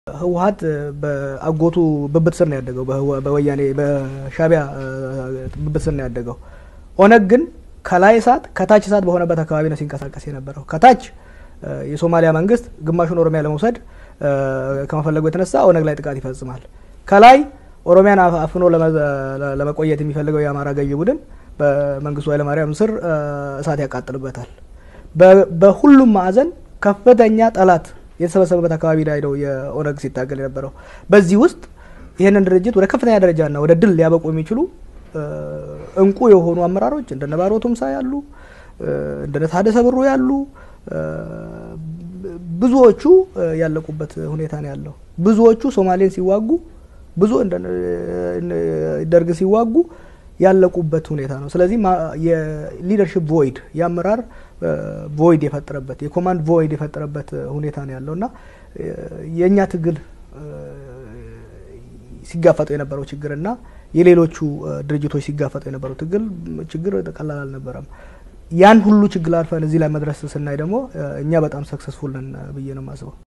ህወሀት በአጎቱ ብብት ስር ነው ያደገው። በወያኔ በሻቢያ ብብት ስር ነው ያደገው። ኦነግ ግን ከላይ እሳት ከታች እሳት በሆነበት አካባቢ ነው ሲንቀሳቀስ የነበረው። ከታች የሶማሊያ መንግስት ግማሹን ኦሮሚያ ለመውሰድ ከመፈለጉ የተነሳ ኦነግ ላይ ጥቃት ይፈጽማል። ከላይ ኦሮሚያን አፍኖ ለመቆየት የሚፈልገው የአማራ ገዢ ቡድን በመንግስቱ ኃይለማርያም ስር እሳት ያቃጥልበታል። በሁሉም ማዕዘን ከፍተኛ ጠላት የተሰበሰበበት አካባቢ ላይ ነው የኦነግ ሲታገል የነበረው። በዚህ ውስጥ ይህንን ድርጅት ወደ ከፍተኛ ደረጃና ወደ ድል ሊያበቁ የሚችሉ እንቁ የሆኑ አመራሮች እንደነ ባሮ ቱምሳ ያሉ እንደነ ታደሰ ብሩ ያሉ ብዙዎቹ ያለቁበት ሁኔታ ነው ያለው። ብዙዎቹ ሶማሌን ሲዋጉ፣ ብዙ ደርግን ሲዋጉ ያለቁበት ሁኔታ ነው። ስለዚህ የሊደርሽፕ ቮይድ የአመራር ቮይድ የፈጠረበት የኮማንድ ቮይድ የፈጠረበት ሁኔታ ነው ያለው እና የእኛ ትግል ሲጋፈጡ የነበረው ችግርና የሌሎቹ ድርጅቶች ሲጋፈጡ የነበረው ትግል ችግር ቀላል አልነበረም። ያን ሁሉ ችግር አልፈን እዚህ ላይ መድረስ ስናይ ደግሞ እኛ በጣም ሰክሰስፉል ነን ብዬ ነው የማስበው።